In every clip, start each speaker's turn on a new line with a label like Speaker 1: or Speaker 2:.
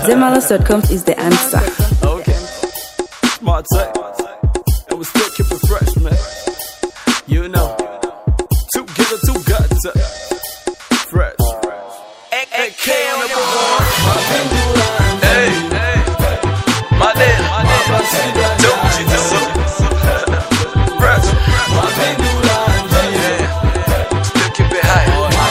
Speaker 1: Zemalos.com is the answer.
Speaker 2: Okay. Smart tech. And we still keep it fresh, man. You know. Two killer, two guts. uh, Fresh. AK on the board. Hey, hey. My name, my name. Don't you do Fresh. Yeah. Still keep it high.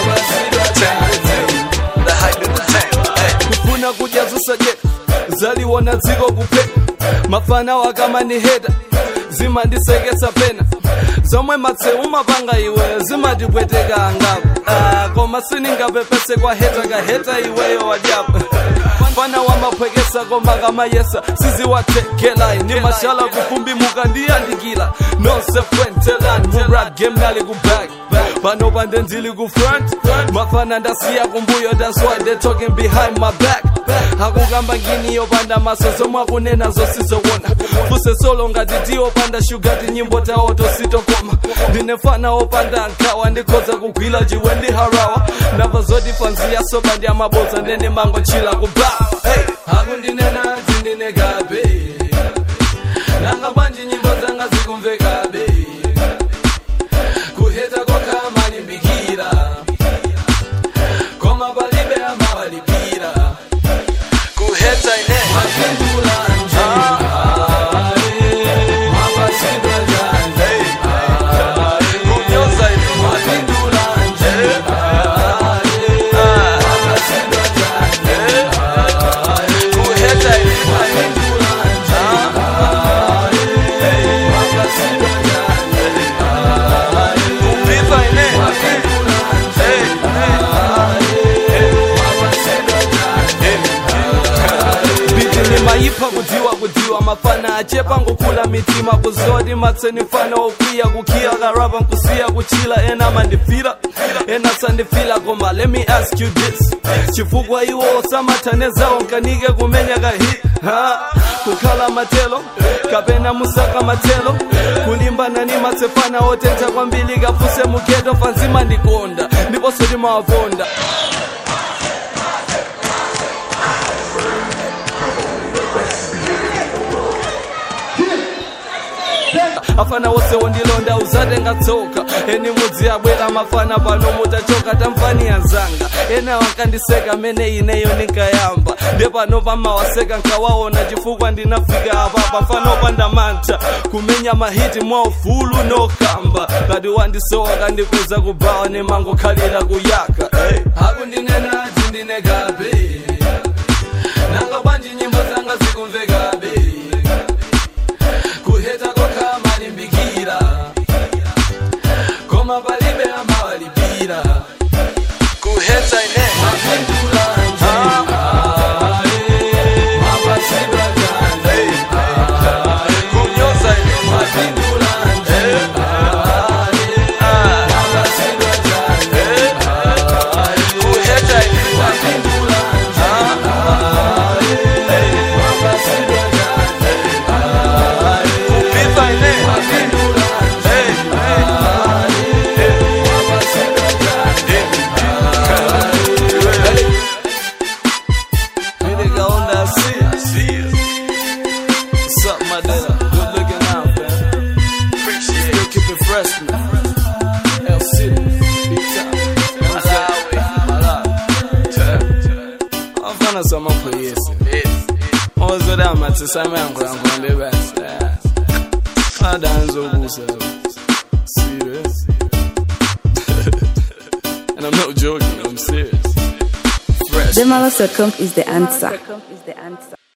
Speaker 2: The hype in the tank. Hey. kufuna kujazusa je zaliwa na dziko kupeka mafana wakama ni heda zimandisekesa pena zomwe matseu mapanga iwe zimatipweteka angapo ah, koma siningapepese kwa heta kaheta iweyo wadyapo mfana wamaphwekesa koma kamayesa siziwathekelayi ni mashala kufumbimuka ndiyandikila nosefwentelani murap game nali kuback pano pande ndili ku front mafana ndasiya kumbuyo that's why they talking behind my back akukamba ngini yopanda maso zomwe akunena zosizowona fuse solo ngati tiyopanda shugati nyimbo tawo tositokoma ndinefana opanda nkhawa ndikhoza kugwila chiwe ndi harawa ndamva zoti fanziya soba ndi amabodza ndene mango chila kubawa hey. akundinena tindinekabe nanga bwanji nyimbo zanga zikumvekabe kuheta kwakha malimbikira koma palibe amawalipira kuheta ine kunyoza kuheta kupiva ine biti nimayipha kudziwa kudziwa mafana achepa ngokula mitima kuzoti matseni fana okwiya kukhiya karapa nkusiya kuchila ena mandifira ena sandifila koma let me ask you this chifukwa iwo osamathanezawo nkanike kumenya kahi ha kukhala matelo kapena musaka matelo kulimbana ni matsefana otentha kwambiri kafuse mugeto fanzima ndikonda ndiponso timawaponda afana wose wondilonda uzatenga tsoka eni mudzi abwera mafana pano mutachoka tamfani yanzanga ena wankandiseka mene ineyo ninkayamba nde pano pamawaseka nkawaona chifukwa ndinafika apa pafana opanda mantha kumenya mahiti mwaufulu nokamba ngati wandisowa kandipeza kubawa nemangokhalira kuyaka hey. akundinena tindinekabe nanga bwanji nyimbo zanga zikumvekabe kuheta kokha malimbikira koma palibe amawalipira kuheta ine kunyoza kuheta kupiva ine What's up, my nigga? Good looking out, man. Appreciate it. Keep it fresh, man. L City, big time. Malawi, Malawi. Afana sama kuyesi. Ozo da matsi sama yangu yangu mbebasi. Kada nzokusa. Serious. and I'm not joking, I'm serious. Fresh.
Speaker 1: Zemalos.com is the answer.